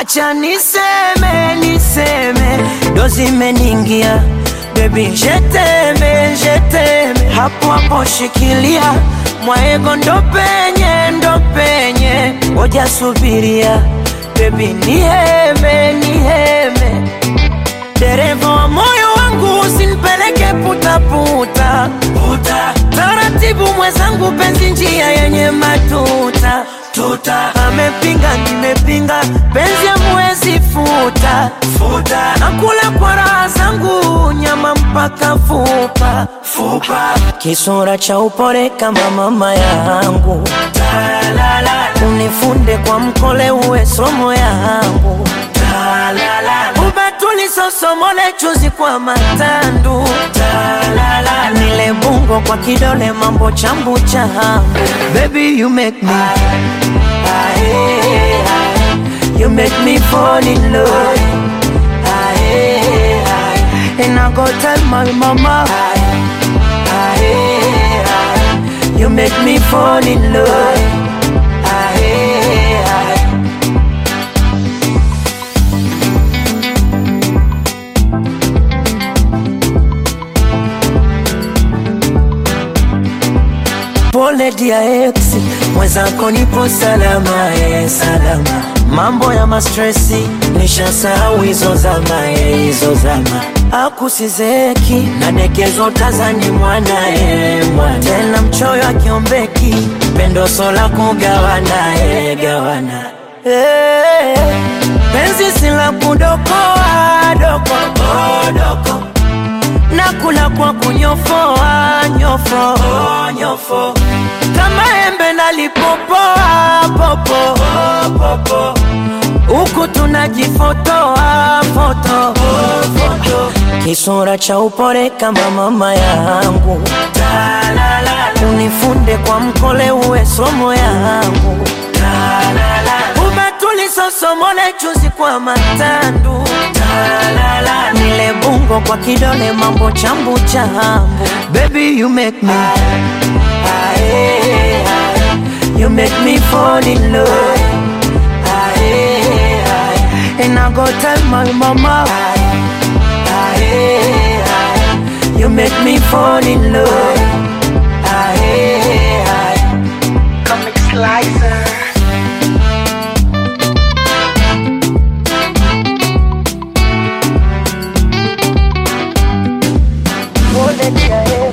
acha niseme niseme ndo zimeningia bebi jeteme jeteme hapo hapo shikilia mwaego ndo penye ndo penye oja subiria bebi niheme niheme dereva wa moyo wangu usinipeleke putaputa puta. taratibu mwenzangu penzi njia yenye matuta tuta amepinga nimepinga penzi amwezi futa futa nakula kwa raha zangu nyama mpaka fupa fupa kisura cha upore kama mama yangu unifunde kwa mkole uwe somo yangu ubatulisosomole chuzi kwa matandu nile bungo kwa kidole mambo chambu changu baby you make me you make me fall in love and I go tell my mama you make me fall in love Pole dia ex, mwenzako nipo salama, eh, salama. Mambo ya mastresi nishasahau hizo zama, eh, hizo zama. Akusizeki na dekezo tazani mwana, eh, mwana. Tena mchoyo akiombeki pendo sola kugawana, eh, gawana. Eh, penzi sila kudokoa doko, oh, doko nakula kwa kunyofoa nyofo oh, nyofo kama embe nalipopoa popo oh, popo huku tunajifotoa foto oh, foto kisura cha upore kama mama yangu unifunde kwa mkole uwe somo yangu ubatulisosomole chuzi kwa matandu nile bungo kwa kidole mambo chambu chambu baby you make me you make me fall in love and I go tell my mama you make me fall in love Comic Slicer. Pole dia, eh.